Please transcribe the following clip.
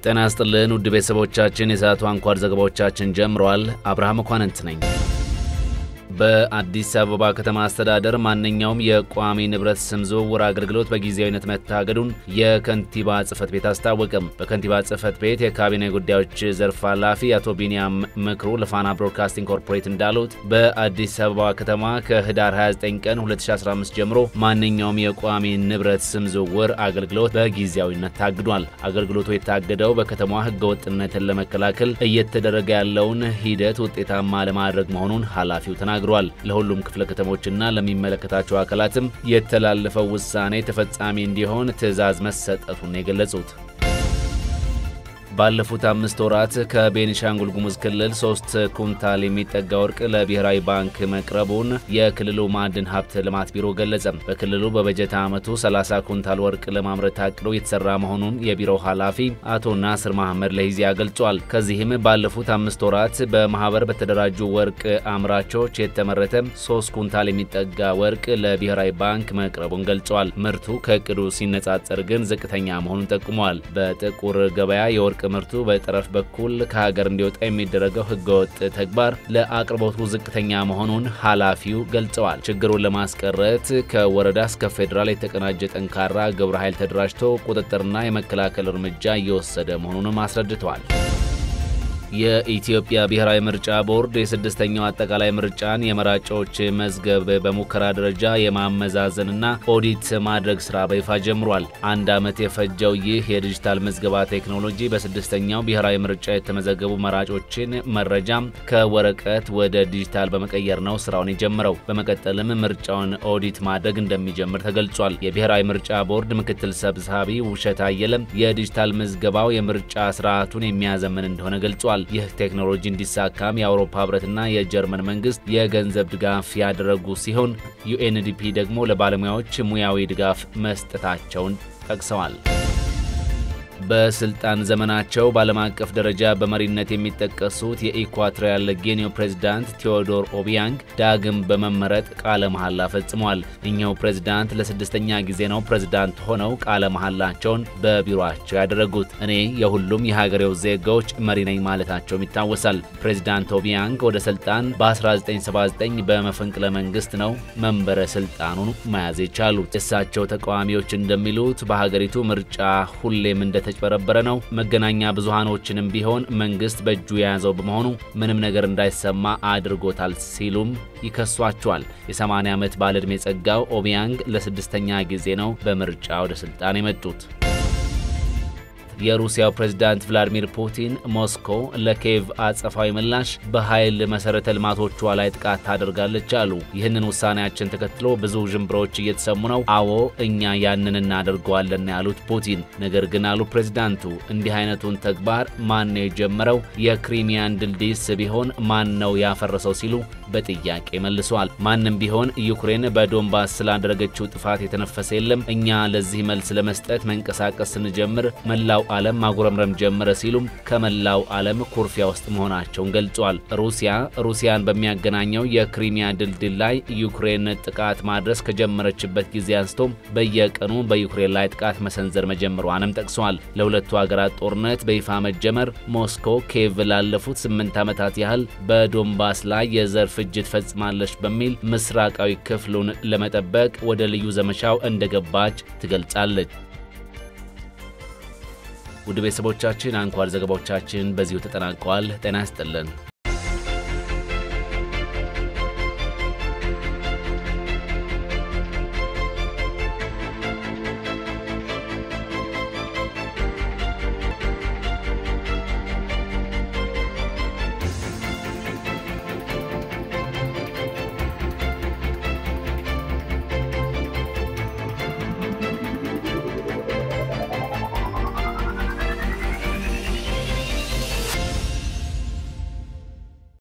ጤና ይስጥልን ውድ ቤተሰቦቻችን፣ የሰዓቱ አንኳር ዘገባዎቻችን ጀምረዋል። አብርሃም መኳንንት ነኝ። በአዲስ አበባ ከተማ አስተዳደር ማንኛውም የቋሚ ንብረት ስም ዝውውር አገልግሎት በጊዜያዊነት መታገዱን የከንቲባ ጽህፈት ቤት አስታወቀም። በከንቲባ ጽህፈት ቤት የካቢኔ ጉዳዮች ዘርፍ ኃላፊ አቶ ቢንያም ምክሩ ለፋና ብሮድካስቲንግ ኮርፖሬት እንዳሉት በአዲስ አበባ ከተማ ከህዳር 29 ቀን 2015 ጀምሮ ማንኛውም የቋሚ ንብረት ስም ዝውውር አገልግሎት በጊዜያዊነት ታግዷል። አገልግሎቱ የታገደው በከተማዋ ህገወጥነትን ለመከላከል እየተደረገ ያለውን ሂደት ውጤታማ ለማድረግ መሆኑን ኃላፊው ተናግረዋል ተናግሯል። ለሁሉም ክፍለ ከተሞችና ለሚመለከታቸው አካላትም የተላለፈው ውሳኔ ተፈጻሚ እንዲሆን ትዕዛዝ መሰጠቱን የገለጹት ባለፉት አምስት ወራት ከቤኒሻንጉል ጉሙዝ ክልል ሶስት ኩንታል የሚጠጋ ወርቅ ለብሔራዊ ባንክ መቅረቡን የክልሉ ማዕድን ሀብት ልማት ቢሮ ገለጸ። በክልሉ በበጀት ዓመቱ 30 ኩንታል ወርቅ ለማምረት ታቅዶ የተሰራ መሆኑን የቢሮው ኃላፊ አቶ ናስር መሐመድ ለሂዚያ ገልጿል። ከዚህም ባለፉት አምስት ወራት በማህበር በተደራጁ ወርቅ አምራቾች የተመረተ 3 ኩንታል የሚጠጋ ወርቅ ለብሔራዊ ባንክ መቅረቡን ገልጿል። ምርቱ ከእቅዱ ሲነጻጸር ግን ዝቅተኛ መሆኑን ጠቁመዋል። በጥቁር ገበያ የወርቅ ምርቱ በጠረፍ በኩል ከሀገር እንዲወጣ የሚደረገው ህገወጥ ተግባር ለአቅርቦቱ ዝቅተኛ መሆኑን ኃላፊው ገልጸዋል። ችግሩን ለማስቀረት ከወረዳ እስከ ፌዴራል የተቀናጀ ጠንካራ ግብረ ኃይል ተደራጅቶ ቁጥጥርና የመከላከል እርምጃ እየወሰደ መሆኑንም አስረድተዋል። የኢትዮጵያ ብሔራዊ ምርጫ ቦርድ የስድስተኛው አጠቃላይ ምርጫን የመራጮች መዝገብ በሙከራ ደረጃ የማመዛዘንና ኦዲት ማድረግ ስራ በይፋ ጀምሯል። አንድ ዓመት የፈጀው ይህ የዲጂታል ምዝገባ ቴክኖሎጂ በስድስተኛው ብሔራዊ ምርጫ የተመዘገቡ መራጮችን መረጃ ከወረቀት ወደ ዲጂታል በመቀየር ነው ስራውን የጀመረው። በመቀጠልም ምርጫውን ኦዲት ማድረግ እንደሚጀምር ተገልጿል። የብሔራዊ ምርጫ ቦርድ ምክትል ሰብሳቢ ውብሸት አየለም የዲጂታል ምዝገባው የምርጫ ስርዓቱን የሚያዘምን እንደሆነ ገልጿል። ይህ ቴክኖሎጂ እንዲሳካም የአውሮፓ ህብረትና የጀርመን መንግስት የገንዘብ ድጋፍ ያደረጉ ሲሆን ዩኤንዲፒ ደግሞ ለባለሙያዎች ሙያዊ ድጋፍ መስጠታቸውን ጠቅሰዋል። በስልጣን ዘመናቸው በዓለም አቀፍ ደረጃ በመሪነት የሚጠቀሱት የኢኳቶሪያል ጊኒው ፕሬዝዳንት ቴዎዶር ኦቢያንግ ዳግም በመመረጥ ቃለ መሐላ ፈጽመዋል። እኚሁ ፕሬዝዳንት ለስድስተኛ ጊዜ ነው ፕሬዝዳንት ሆነው ቃለ መሐላቸውን በቢሮአቸው ያደረጉት። እኔ የሁሉም የሀገሬው ዜጋዎች መሪ ነኝ ማለታቸውም ይታወሳል። ፕሬዝዳንት ኦቢያንግ ወደ ስልጣን በ1979 በመፈንቅለ መንግስት ነው መንበረ ስልጣኑን መያዝ የቻሉት። የእሳቸው ተቃዋሚዎች እንደሚሉት በሀገሪቱ ምርጫ ሁሌም እንደ የተጭበረበረ ነው። መገናኛ ብዙሃኖችንም ቢሆን መንግስት በእጁ የያዘው በመሆኑ ምንም ነገር እንዳይሰማ አድርጎታል ሲሉም ይከሷቸዋል። የ80 ዓመት ባለዕድሜ ጸጋው ኦቢያንግ ለስድስተኛ ጊዜ ነው በምርጫ ወደ ስልጣን የመጡት። የሩሲያው ፕሬዝዳንት ቭላዲሚር ፑቲን ሞስኮ ለኪየቭ አጸፋዊ ምላሽ በኃይል መሰረተ ልማቶቿ ላይ ጥቃት ታደርጋለች አሉ። ይህንን ውሳኔያችን ተከትሎ ብዙ ዥንብሮች እየተሰሙ ነው። አዎ እኛ ያንን እናደርገዋለን ያሉት ፑቲን፣ ነገር ግን አሉ ፕሬዝዳንቱ እንዲህ አይነቱን ተግባር ማን ነው የጀመረው? የክሪሚያን ድልድይስ ቢሆን ማን ነው ያፈረሰው? ሲሉ በጥያቄ መልሰዋል። ማንም ቢሆን ዩክሬን በዶንባስ ስላደረገችው ጥፋት የተነፈሰ የለም። እኛ ለዚህ መልስ ለመስጠት መንቀሳቀስ ስንጀምር መላው ዓለም ማጉረምረም ጀመረ ሲሉም ከመላው ዓለም ኩርፊያ ውስጥ መሆናቸውን ገልጿል። ሩሲያ ሩሲያን በሚያገናኘው የክሪሚያ ድልድል ላይ ዩክሬን ጥቃት ማድረስ ከጀመረችበት ጊዜ አንስቶም በየቀኑ በዩክሬን ላይ ጥቃት መሰንዘር መጀመሯንም ጠቅሰዋል። ለሁለቱ ሀገራት ጦርነት በይፋ መጀመር ሞስኮ ኪየቭ ላለፉት ስምንት ዓመታት ያህል በዶንባስ ላይ የዘር ፍጅት ፈጽማለች በሚል ምስራቃዊ ክፍሉን ለመጠበቅ ወደ ልዩ ዘመቻው እንደገባች ትገልጻለች። ውድ ቤተሰቦቻችን አንኳር ዘገባዎቻችን በዚሁ ተጠናቀዋል። ጤና ይስጥልን።